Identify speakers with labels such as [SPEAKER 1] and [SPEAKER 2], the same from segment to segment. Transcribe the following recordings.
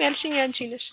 [SPEAKER 1] ያልሽኝ አንቺ ነሽ።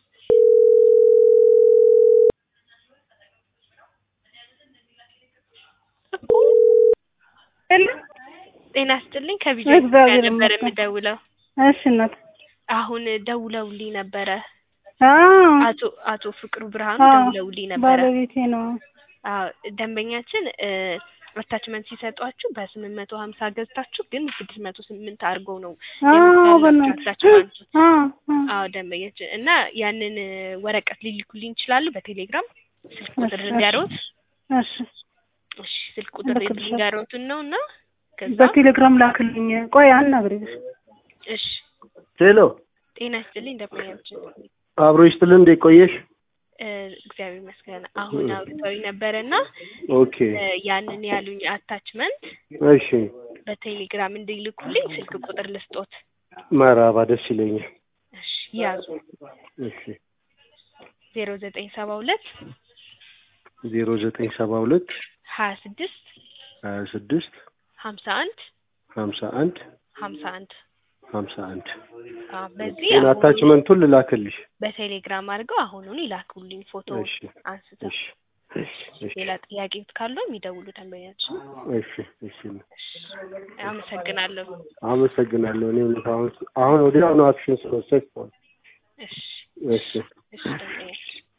[SPEAKER 1] ጤና ይስጥልኝ ከቪዲዮ
[SPEAKER 2] እግዚአብሔር
[SPEAKER 1] ነበር
[SPEAKER 2] ይመስገን።
[SPEAKER 1] የምደውለው።
[SPEAKER 2] እሺ እናት
[SPEAKER 1] አሁን ደውለውልኝ ነበረ።
[SPEAKER 2] አዎ
[SPEAKER 1] አቶ አቶ ፍቅሩ ብርሃኑ
[SPEAKER 2] አዎ፣
[SPEAKER 1] ደውለውልኝ ነበረ።
[SPEAKER 2] ባለቤቴ ነው።
[SPEAKER 1] አዎ ደንበኛችን አታችመንት ሲሰጧችሁ በስምንት መቶ ሀምሳ ገዝታችሁ ግን ስድስት መቶ ስምንት አድርገው ነው
[SPEAKER 2] አዎ
[SPEAKER 1] የምታላችሁ
[SPEAKER 2] በእናትሽ
[SPEAKER 1] አታችመንቱ።
[SPEAKER 2] አዎ አዎ።
[SPEAKER 1] አዎ ደንበኛችን እና ያንን ወረቀት ሊልኩልኝ ይችላሉ በቴሌግራም ስልክ ቁጥር
[SPEAKER 2] እሺ፣
[SPEAKER 1] ልንገሮት።
[SPEAKER 2] እሺ
[SPEAKER 1] እሺ ስልክ ቁጥር
[SPEAKER 2] እልክልሻለሁ።
[SPEAKER 1] ልንገሮትን ነው እና ከዛ
[SPEAKER 2] በቴሌግራም ላክልኝ። ቆይ አናግሪኝ።
[SPEAKER 1] እሺ
[SPEAKER 3] ሄሎ
[SPEAKER 1] ጤና ይስጥልኝ ደንበኛችን
[SPEAKER 3] አብሮ ይስጥልን። እንዴት ቆየሽ?
[SPEAKER 1] እ፣ እግዚአብሔር ይመስገን አሁን አውርተው ነበረና
[SPEAKER 3] ኦኬ
[SPEAKER 1] እ፣ ያንን ያሉኝ አታችመንት
[SPEAKER 3] እሺ፣
[SPEAKER 1] በቴሌግራም እንዲልኩልኝ ስልክ ቁጥር ልስጦት።
[SPEAKER 3] መራባ ደስ ይለኛል።
[SPEAKER 1] እሺ ያዙ
[SPEAKER 3] እሺ
[SPEAKER 1] ዜሮ ዘጠኝ ሰባ ሁለት
[SPEAKER 3] ዜሮ ዘጠኝ ሰባ ሁለት
[SPEAKER 1] ሀያ ስድስት
[SPEAKER 3] ሀያ ስድስት
[SPEAKER 1] ሀምሳ አንድ
[SPEAKER 3] ሀምሳ አንድ
[SPEAKER 1] ሀምሳ አንድ
[SPEAKER 3] ሀምሳ አንድ
[SPEAKER 1] አዎ፣ በዚህ
[SPEAKER 3] ግን
[SPEAKER 1] አሁን
[SPEAKER 3] አታችመንቱን ልላክልሽ።
[SPEAKER 1] በቴሌግራም አድርገው አሁኑን ይላኩልኝ ፎቶ
[SPEAKER 3] እሺ
[SPEAKER 1] አንስተው።
[SPEAKER 3] እሺ እሺ እሺ
[SPEAKER 1] ሌላ ጥያቄ ካለው የሚደውሉ ደንበኛችን።
[SPEAKER 3] እሺ እሺ
[SPEAKER 1] አመሰግናለሁ።
[SPEAKER 3] አመሰግናለሁ። እኔም አሁን አሁን ወዲያውኑ አክሽን ስለወሰድኩ
[SPEAKER 1] እሺ
[SPEAKER 3] እሺ
[SPEAKER 1] እሺ ደንበኛችን